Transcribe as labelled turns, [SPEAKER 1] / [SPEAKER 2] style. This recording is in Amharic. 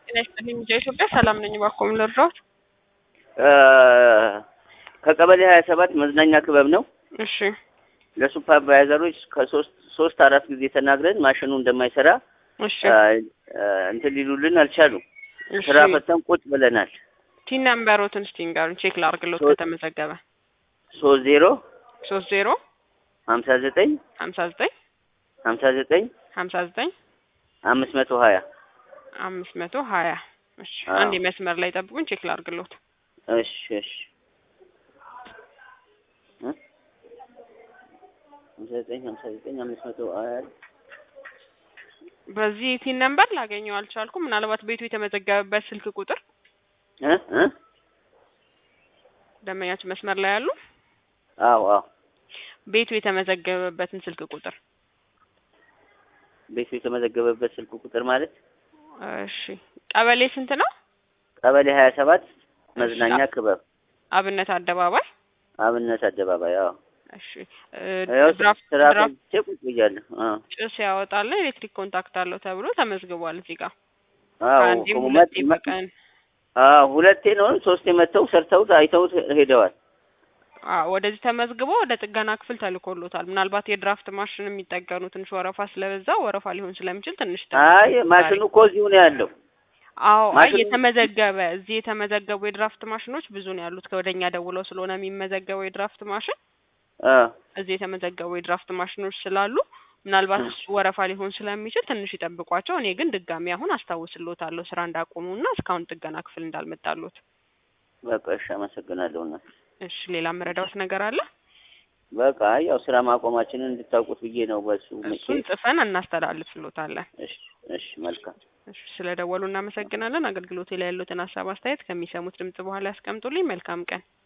[SPEAKER 1] ጤና ይስጥልኝ ሚዲያ ኢትዮጵያ ሰላም ነኝ። እባክዎ ምን ልርዳዎት?
[SPEAKER 2] ከቀበሌ ሀያ ሰባት መዝናኛ ክበብ ነው።
[SPEAKER 1] እሺ
[SPEAKER 2] ለሱፐርቫይዘሮች ከሶስት ሶስት አራት ጊዜ ተናግረን ማሽኑ እንደማይሰራ
[SPEAKER 1] እሺ
[SPEAKER 2] እንትን ሊሉልን አልቻሉም።
[SPEAKER 1] እሺ
[SPEAKER 2] ስራ ፈተን ቁጭ ብለናል።
[SPEAKER 1] ቲን ነምበሮትን እስቲ ንገሩኝ ቼክ ላድርግሎት
[SPEAKER 2] ሶስት-
[SPEAKER 1] ከተመዘገበ
[SPEAKER 2] ሶስት ዜሮ
[SPEAKER 1] ሶስት ዜሮ
[SPEAKER 2] ሀምሳ ዘጠኝ
[SPEAKER 1] ሀምሳ ዘጠኝ
[SPEAKER 2] ሀምሳ ዘጠኝ
[SPEAKER 1] ሀምሳ ዘጠኝ
[SPEAKER 2] አምስት መቶ ሀያ
[SPEAKER 1] አምስት መቶ ሀያ እሺ
[SPEAKER 2] አዎ።
[SPEAKER 1] አንድ መስመር ላይ ጠብቁኝ ቼክ ላድርግሎት
[SPEAKER 2] እሺ እሺ እ? ሀምሳ ዘጠኝ ሀምሳ ዘጠኝ አምስት መቶ ሀያ
[SPEAKER 1] በዚህ ቲን ነምበር ላገኘው አልቻልኩም ምናልባት ቤቱ የተመዘገበበት ስልክ ቁጥር
[SPEAKER 2] እ እ
[SPEAKER 1] ደንበኛችን መስመር ላይ ያሉ
[SPEAKER 2] አዎ አዎ
[SPEAKER 1] ቤቱ የተመዘገበበትን ስልክ ቁጥር
[SPEAKER 2] ቤቱ የተመዘገበበት ስልክ ቁጥር ማለት
[SPEAKER 1] እሺ ቀበሌ ስንት ነው
[SPEAKER 2] ቀበሌ ሀያ ሰባት መዝናኛ ክበብ
[SPEAKER 1] አብነት አደባባይ
[SPEAKER 2] አብነት አደባባይ አዎ
[SPEAKER 1] እሺ እ
[SPEAKER 2] ያው
[SPEAKER 1] ድራፍት
[SPEAKER 2] ስራ
[SPEAKER 1] ድራፍት
[SPEAKER 2] ፈትቼ ቁጭ ብያለሁ አዎ
[SPEAKER 1] ጭስ ያወጣል ኤሌክትሪክ ኮንታክት አለው ተብሎ ተመዝግቧል እዚህ ጋር
[SPEAKER 2] አዎ
[SPEAKER 1] አንዴም
[SPEAKER 2] መ-
[SPEAKER 1] ሁለቴ
[SPEAKER 2] መ-
[SPEAKER 1] በቀን
[SPEAKER 2] አዎ ሁለቴ ነው ሶስቴ መጥተው ሰርተውት አይተውት ሄደዋል
[SPEAKER 1] አዎ ወደዚህ ተመዝግቦ ወደ ጥገና ክፍል ተልኮሎታል ምናልባት የድራፍት ማሽን የሚጠገኑ ትንሽ ወረፋ ስለበዛ ወረፋ ሊሆን ስለሚችል ትንሽ
[SPEAKER 2] አይ ማሽኑ እኮ እዚሁ ነው ያለው
[SPEAKER 1] አዎ አይ
[SPEAKER 2] ማሽኑ-
[SPEAKER 1] የተመዘገበ እዚህ የተመዘገቡ የድራፍት ማሽኖች ብዙ ነው ያሉት ከወደኛ ደውለው ስለሆነ የሚመዘገበው የድራፍት ማሽን
[SPEAKER 2] አ
[SPEAKER 1] እዚህ የተመዘገቡ የድራፍት ማሽኖች ስላሉ ምናልባት እሱ ወረፋ ሊሆን ስለሚችል ትንሽ ይጠብቋቸው። እኔ ግን ድጋሚ አሁን አስታውስልዎታለሁ ስራ እንዳቆሙና እስካሁን ጥገና ክፍል እንዳልመጣሉት።
[SPEAKER 2] በቃ እሺ አመሰግናለሁ እና
[SPEAKER 1] እሺ ሌላ መረዳዎት ነገር አለ?
[SPEAKER 2] በቃ ያው ስራ ማቆማችንን እንድታውቁት ብዬ ነው በሱ ምቄ
[SPEAKER 1] እሱን ጽፈን እናስተላልፍልዎታለን።
[SPEAKER 2] እሺ እሺ መልካም
[SPEAKER 1] እሺ ስለደወሉ እናመሰግናለን። አገልግሎቴ ላይ ያሉትን ሀሳብ አስተያየት ከሚሰሙት ድምጽ በኋላ ያስቀምጡልኝ። መልካም ቀን።